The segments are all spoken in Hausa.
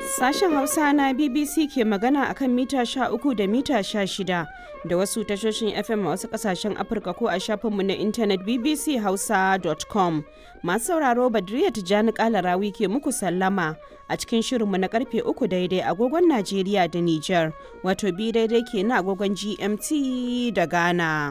Sashen Hausa na BBC ke magana akan mita 13 da mita 16 da wasu tashoshin FM a wasu kasashen Afirka ko a shafinmu na intanet bbchausa.com. Masu sauraro Badriya Tijjani Kalarawi ke muku sallama a cikin shirinmu na karfe uku daidai agogon Najeriya da Nijar, wato bi daidai ke na agogon GMT da Ghana.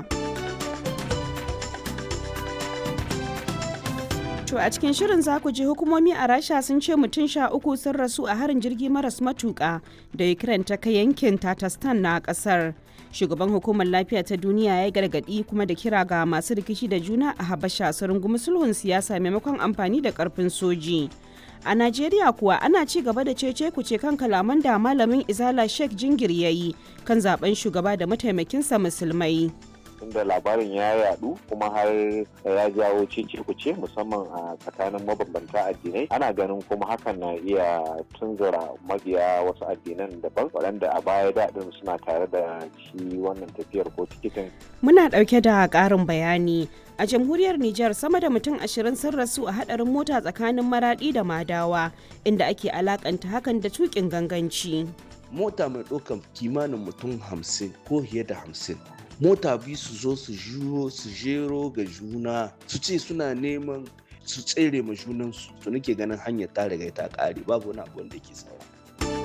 To a cikin shirin za ku ji hukumomi a Rasha sun ce mutum sha uku sun rasu a harin jirgi maras matuƙa da Ukraine ta kai yankin Tatarstan na ƙasar. Shugaban hukumar lafiya ta duniya ya gargaɗi kuma da kira ga masu rikici da juna a Habasha su rungumi sulhun siyasa maimakon amfani da ƙarfin soji. A Najeriya kuwa ana ci gaba da cece kuce kan kalaman da malamin Izala Sheikh Jingir ya yi kan zaben shugaba da mataimakinsa musulmai. inda labarin ya yadu kuma har ya jawo cece kuce musamman a tsakanin mabambanta addinai ana ganin kuma hakan na iya tunzura mabiya wasu addinan daban waɗanda a baya daɗin suna tare da shi wannan tafiyar ko tikitin Muna ɗauke da ƙarin bayani. A jamhuriyar Nijar sama da mutum ashirin sun rasu a haɗarin mota tsakanin maraɗi da madawa inda ake alakanta hakan da tuƙin ganganci. mota mai ɗaukar kimanin mutum hamsin ko fiye da hamsin mota biyu su zo su juro su jero ga juna su ce suna neman su tsere ma junansu to nake ganin hanyar ta riga ta ƙare babu wani abu wanda ke sawa